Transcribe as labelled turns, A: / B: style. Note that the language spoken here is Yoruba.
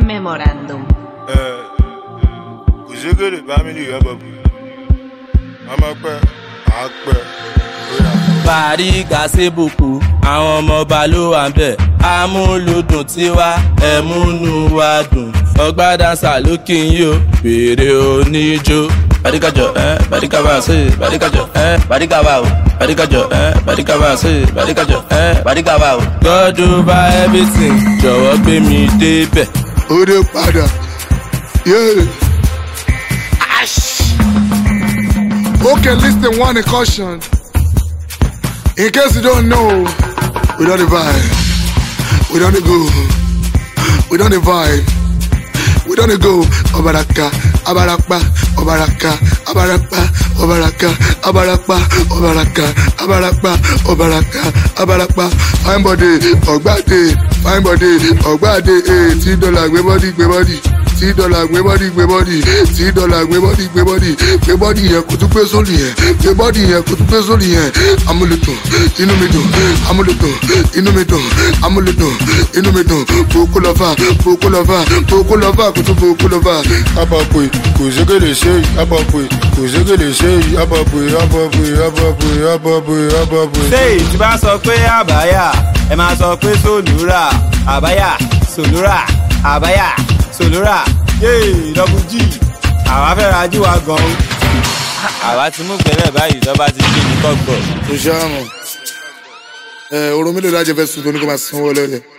A: Memorandum.
B: kò ségèrè family yọbọbù ọmọ pẹ àpẹ bóyá.
C: parí gàṣẹ́bùkù àwọn ọmọọba ló wà ń bẹ̀ amúlùdùn tiwa ẹ̀múnú wa dùn ọgbà dáńsà ló kí n yó fèrè oníjó bàdíkàjọ ẹ bàdíkàbà ṣe bàdíkàjọ ẹ bàdíkàbà o bàdíkàjọ ẹ bàdíkàbà ṣe bàdíkàjọ ẹ bàdíkàbà o. God over everything jọ̀wọ́ gbé mi débẹ̀.
D: ó dé padà yeah. okay listen one caution in case you don't know we don dey vibe we don dey go we don dey vibe we don dey go ọbaraka abarapa ọbaraka abarapa ọbaraka abarapa ọbaraka abarapa ọbaraka abarapa fine body ọgbàdé fine body ọgbàdé eh, tí dọ́là gbé bọ́dí gbé bọ́dí tí dọ́là gbé bọ́dí gbé bọ́dí tí dọ́là gbé bọ́dí gbé bọ́dí gbé bọ́dí yẹn kò tún gbé sórí yẹn gbé bọ́dí yẹn kò tún gbé sórí yẹn amúlùdùn inú mi dùn amúlùdùn inú mi dùn amúlùdùn inú mi dùn bòókù lọ́fà bòókù lọ́fà bòókù lọ́fà kò tún bòókù lọ́fà.
B: abọ̀pẹ̀ kò ségèrè ṣe yìí abọ̀pẹ̀ kò ségèrè ṣe yìí abọ̀pẹ̀ abọ̀pẹ̀ abọ̀pẹ̀ abọ̀pẹ̀ abọ̀pẹ̀.
E: ṣé ìtì bá sọ pé àbáyà ẹ máa sọ pé sòlúrà àbáyà sòlúrà àbáyà sòlúrà yéè dọ́bù jì àwa fẹ́ ra jí wa gan-an. àwa ti mú gbẹ́rẹ́ báyìí lọ́ba ti gbé ní kọ́gbọ̀.
D: tó ṣáà mọ̀ ẹ oró mélòó lájẹ fẹ́ sùn tó ní kó máa sanwó lẹ́lẹ̀.